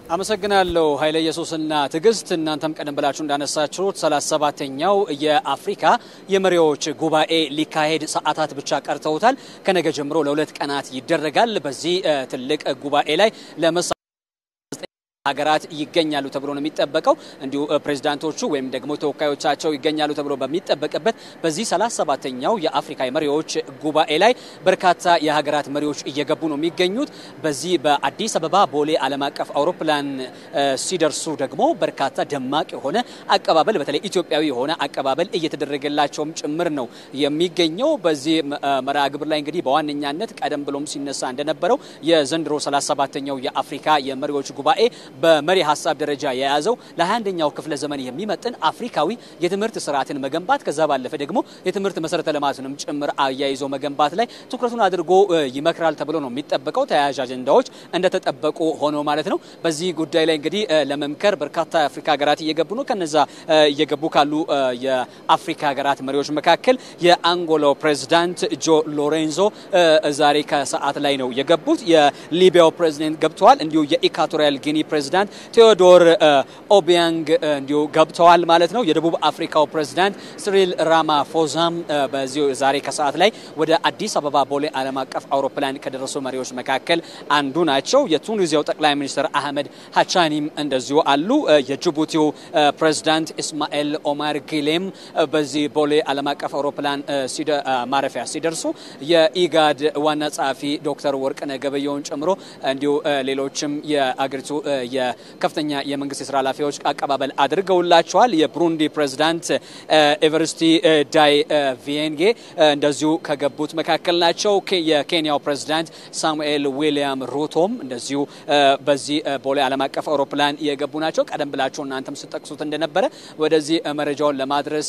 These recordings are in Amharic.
አመሰግናለሁ ኃይለ ኢየሱስና ትዕግስት። እናንተም ቀደም ብላችሁ እንዳነሳችሁት ሰላሳ ሰባተኛው የአፍሪካ የመሪዎች ጉባኤ ሊካሄድ ሰዓታት ብቻ ቀርተውታል። ከነገ ጀምሮ ለሁለት ቀናት ይደረጋል። በዚህ ትልቅ ጉባኤ ላይ ለመሳ ሀገራት ይገኛሉ ተብሎ ነው የሚጠበቀው። እንዲሁ ፕሬዚዳንቶቹ ወይም ደግሞ ተወካዮቻቸው ይገኛሉ ተብሎ በሚጠበቅበት በዚህ ሰላሳ ሰባተኛው የአፍሪካ መሪዎች ጉባኤ ላይ በርካታ የሀገራት መሪዎች እየገቡ ነው የሚገኙት። በዚህ በአዲስ አበባ ቦሌ ዓለም አቀፍ አውሮፕላን ሲደርሱ ደግሞ በርካታ ደማቅ የሆነ አቀባበል በተለይ ኢትዮጵያዊ የሆነ አቀባበል እየተደረገላቸውም ጭምር ነው የሚገኘው። በዚህ መርሃ ግብር ላይ እንግዲህ በዋነኛነት ቀደም ብሎም ሲነሳ እንደነበረው የዘንድሮ ሰላሳ ሰባተኛው የአፍሪካ የመሪዎች ጉባኤ በመሪ ሀሳብ ደረጃ የያዘው ለ21ኛው ክፍለ ዘመን የሚመጥን አፍሪካዊ የትምህርት ስርዓትን መገንባት ከዛ ባለፈ ደግሞ የትምህርት መሰረተ ልማትንም ጭምር አያይዞ መገንባት ላይ ትኩረቱን አድርጎ ይመክራል ተብሎ ነው የሚጠበቀው። ተያያዥ አጀንዳዎች እንደተጠበቁ ሆኖ ማለት ነው። በዚህ ጉዳይ ላይ እንግዲህ ለመምከር በርካታ የአፍሪካ ሀገራት እየገቡ ነው። ከነዛ እየገቡ ካሉ የአፍሪካ ሀገራት መሪዎች መካከል የአንጎላው ፕሬዚዳንት ጆ ሎሬንዞ ዛሬ ከሰዓት ላይ ነው የገቡት። የሊቢያው ፕሬዚደንት ገብተዋል። እንዲሁ የኢኳቶሪያል ጊኒ ፕሬዚዳንት ቴዎዶር ኦቢያንግ እንዲሁ ገብተዋል ማለት ነው። የደቡብ አፍሪካው ፕሬዚዳንት ሲሪል ራማፎዛም በዚሁ ዛሬ ከሰዓት ላይ ወደ አዲስ አበባ ቦሌ ዓለም አቀፍ አውሮፕላን ከደረሱ መሪዎች መካከል አንዱ ናቸው። የቱኒዚያው ጠቅላይ ሚኒስትር አህመድ ሀቻኒም እንደዚሁ አሉ። የጅቡቲው ፕሬዚዳንት ኢስማኤል ኦማር ጊሌም በዚህ ቦሌ ዓለም አቀፍ አውሮፕላን ማረፊያ ሲደርሱ የኢጋድ ዋና ጸሐፊ ዶክተር ወርቅነህ ገበየሁን ጨምሮ እንዲሁ ሌሎችም የአገሪቱ የከፍተኛ የመንግስት የስራ ኃላፊዎች አቀባበል አድርገውላቸዋል። የብሩንዲ ፕሬዚዳንት ኤቨርስቲ ዳይ ቪዬንጌ እንደዚሁ ከገቡት መካከል ናቸው። የኬንያው ፕሬዚዳንት ሳሙኤል ዊሊያም ሩቶም እንደዚሁ በዚህ ቦሌ ዓለም አቀፍ አውሮፕላን የገቡ ናቸው። ቀደም ብላችሁ እናንተም ስጠቅሱት እንደነበረ ወደዚህ መረጃውን ለማድረስ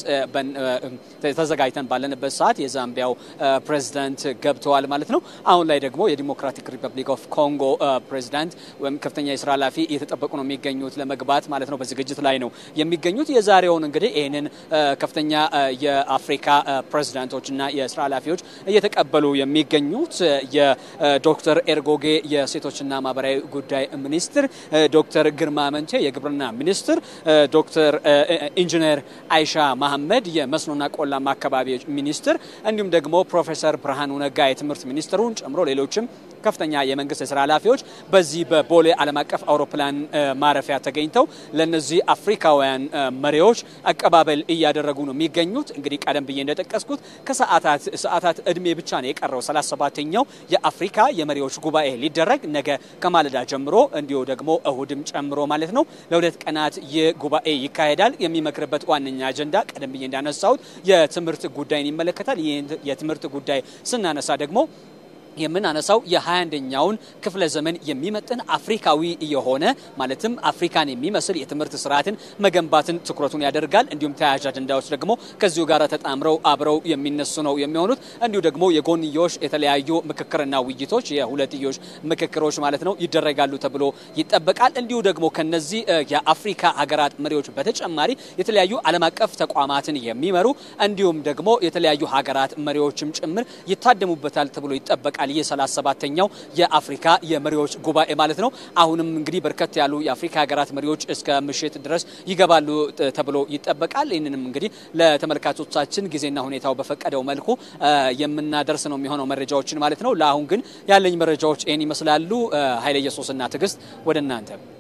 ተዘጋጅተን ባለንበት ሰዓት የዛምቢያው ፕሬዚዳንት ገብተዋል ማለት ነው። አሁን ላይ ደግሞ የዲሞክራቲክ ሪፐብሊክ ኦፍ ኮንጎ ፕሬዚዳንት ወይም ከፍተኛ የስራ ኃላፊ እየተጠበቁ ነው የሚገኙት ለመግባት ማለት ነው። በዝግጅት ላይ ነው የሚገኙት። የዛሬውን እንግዲህ ይህንን ከፍተኛ የአፍሪካ ፕሬዚዳንቶችና የስራ ኃላፊዎች እየተቀበሉ የሚገኙት የዶክተር ኤርጎጌ የሴቶችና ማህበራዊ ጉዳይ ሚኒስትር፣ ዶክተር ግርማ መንቴ የግብርና ሚኒስትር፣ ዶክተር ኢንጂነር አይሻ መሐመድ የመስኖና ቆላማ አካባቢዎች ሚኒስትር እንዲሁም ደግሞ ፕሮፌሰር ብርሃኑ ነጋ የትምህርት ሚኒስትሩን ጨምሮ ሌሎችም ከፍተኛ የመንግስት የስራ ኃላፊዎች በዚህ በቦሌ ዓለም አቀፍ አውሮፕላን ማረፊያ ተገኝተው ለነዚህ አፍሪካውያን መሪዎች አቀባበል እያደረጉ ነው የሚገኙት። እንግዲህ ቀደም ብዬ እንደጠቀስኩት ከሰዓታት ሰዓታት እድሜ ብቻ ነው የቀረው 37ኛው የአፍሪካ የመሪዎች ጉባኤ ሊደረግ ነገ ከማለዳ ጀምሮ እንዲሁ ደግሞ እሁድም ጨምሮ ማለት ነው ለሁለት ቀናት ይህ ጉባኤ ይካሄዳል። የሚመክርበት ዋነኛ አጀንዳ ቀደም ብዬ እንዳነሳሁት የትምህርት ጉዳይን ይመለከታል። ይህ የትምህርት ጉዳይ ስናነሳ ደግሞ የምናነሳው የ21ኛውን ክፍለ ዘመን የሚመጥን አፍሪካዊ የሆነ ማለትም አፍሪካን የሚመስል የትምህርት ስርዓትን መገንባትን ትኩረቱን ያደርጋል። እንዲሁም ተያያዥ አጀንዳዎች ደግሞ ከዚሁ ጋር ተጣምረው አብረው የሚነሱ ነው የሚሆኑት። እንዲሁ ደግሞ የጎንዮሽ የተለያዩ ምክክርና ውይይቶች የሁለትዮሽ ምክክሮች ማለት ነው ይደረጋሉ ተብሎ ይጠበቃል። እንዲሁ ደግሞ ከነዚህ የአፍሪካ ሀገራት መሪዎች በተጨማሪ የተለያዩ ዓለም አቀፍ ተቋማትን የሚመሩ እንዲሁም ደግሞ የተለያዩ ሀገራት መሪዎችም ጭምር ይታደሙበታል ተብሎ ይጠበቃል። ይህ ሰላሳ ሰባተኛው የአፍሪካ የመሪዎች ጉባኤ ማለት ነው። አሁንም እንግዲህ በርከት ያሉ የአፍሪካ ሀገራት መሪዎች እስከ ምሽት ድረስ ይገባሉ ተብሎ ይጠበቃል። ይህንንም እንግዲህ ለተመልካቾቻችን ጊዜና ሁኔታው በፈቀደው መልኩ የምናደርስ ነው የሚሆነው መረጃዎችን ማለት ነው። ለአሁን ግን ያለኝ መረጃዎች ይህን ይመስላሉ። ኃይለ ኢየሱስና ትዕግስት ወደ እናንተ